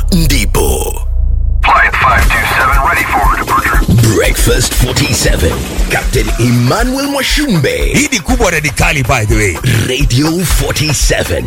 ndipo Flight 527 ready for departure. breakfast 47 captain emmanuel mwashumbe hii ni kubwa radikali by the way radio 47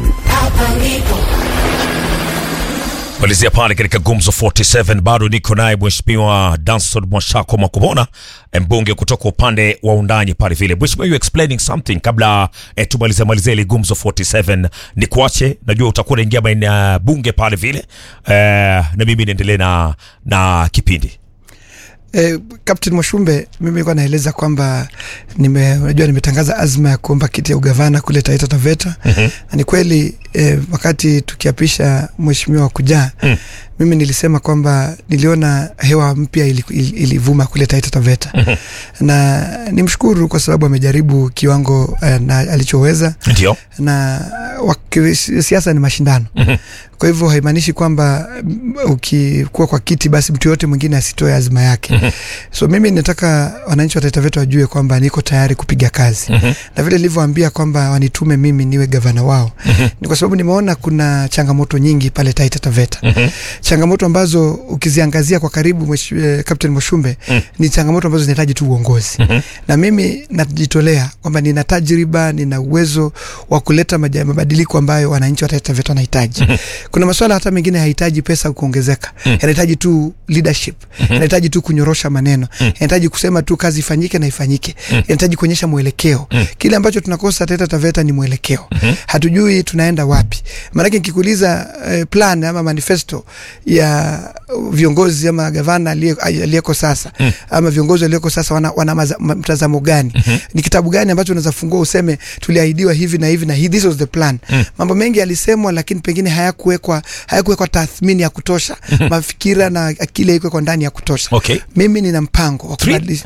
malizia pale katika gumzo 47 bado niko naye mheshimiwa danson mwashako mwakubona mbunge kutoka upande wa undanyi pale vile mheshimiwa you explaining something kabla eh, tumalize malizie ile gumzo 47 ni kuache najua utakuwa unaingia maeneo ya bunge pale vile eh, na mimi niendelee na, na kipindi Eh, Captain Mwashumbe, mimi nilikuwa naeleza kwamba nime, unajua nimetangaza azma ya kuomba kiti ya ugavana kule Taita Taveta mm-hmm. na ni kweli eh, wakati tukiapisha mheshimiwa kujaa mm. mimi nilisema kwamba niliona hewa mpya ili- ili- ilivuma kule Taita Taveta mm-hmm. na nimshukuru kwa sababu amejaribu kiwango eh, na alichoweza ndio na waki- siasa ni mashindano mm-hmm. kwa hivyo haimaanishi kwamba mm, ukikuwa kwa kiti basi mtu yoyote mwingine asitoe azma yake mm-hmm. so mimi nataka wananchi wa Taita Taveta wajue kwamba niko tayari kupiga kazi mm-hmm. na vile nilivyoambia kwamba wanitume mimi niwe gavana wao mm-hmm. ni kwa sababu nimeona kuna changamoto nyingi pale Taita Taveta mm-hmm. changamoto ambazo ukiziangazia kwa karibu mwesh, eh, Captain Moshumbe mm-hmm. ni changamoto ambazo zinahitaji tu uongozi mm-hmm. na mimi najitolea kwamba nina tajriba nina uwezo wa kuleta maja- mabadiliko ambayo wananchi wa Taita Taveta wanahitaji mm-hmm. kuna masuala hata mengine hayahitaji pesa kuongezeka mm-hmm. yanahitaji tu leadership mm-hmm. yanahitaji tu kunyorosha maneno mm-hmm. yanahitaji kusema tu kazi ifanyike na ifanyike mm-hmm. yanahitaji kuonyesha mwelekeo mm-hmm. kile ambacho tunakosa Taita Taveta ni mwelekeo mm-hmm. hatujui tunaenda wapi maanake nikikuuliza eh, plan ama manifesto ya viongozi ama gavana aliye- aliyeko sasa mm. ama viongozi walioko sasa wana, wana maza- ma- mtazamo gani mm-hmm. ni kitabu gani ambacho unaweza fungua useme tuliahidiwa hivi na hivi na hivi this was the plan mm. mambo mengi yalisemwa lakini pengine hayakuwekwa hayakuwekwa tathmini ya kutosha mm-hmm. mafikira na akili haikuwekwa ndani ya kutosha Okay. mimi nina mpango wa Three- kubadilisha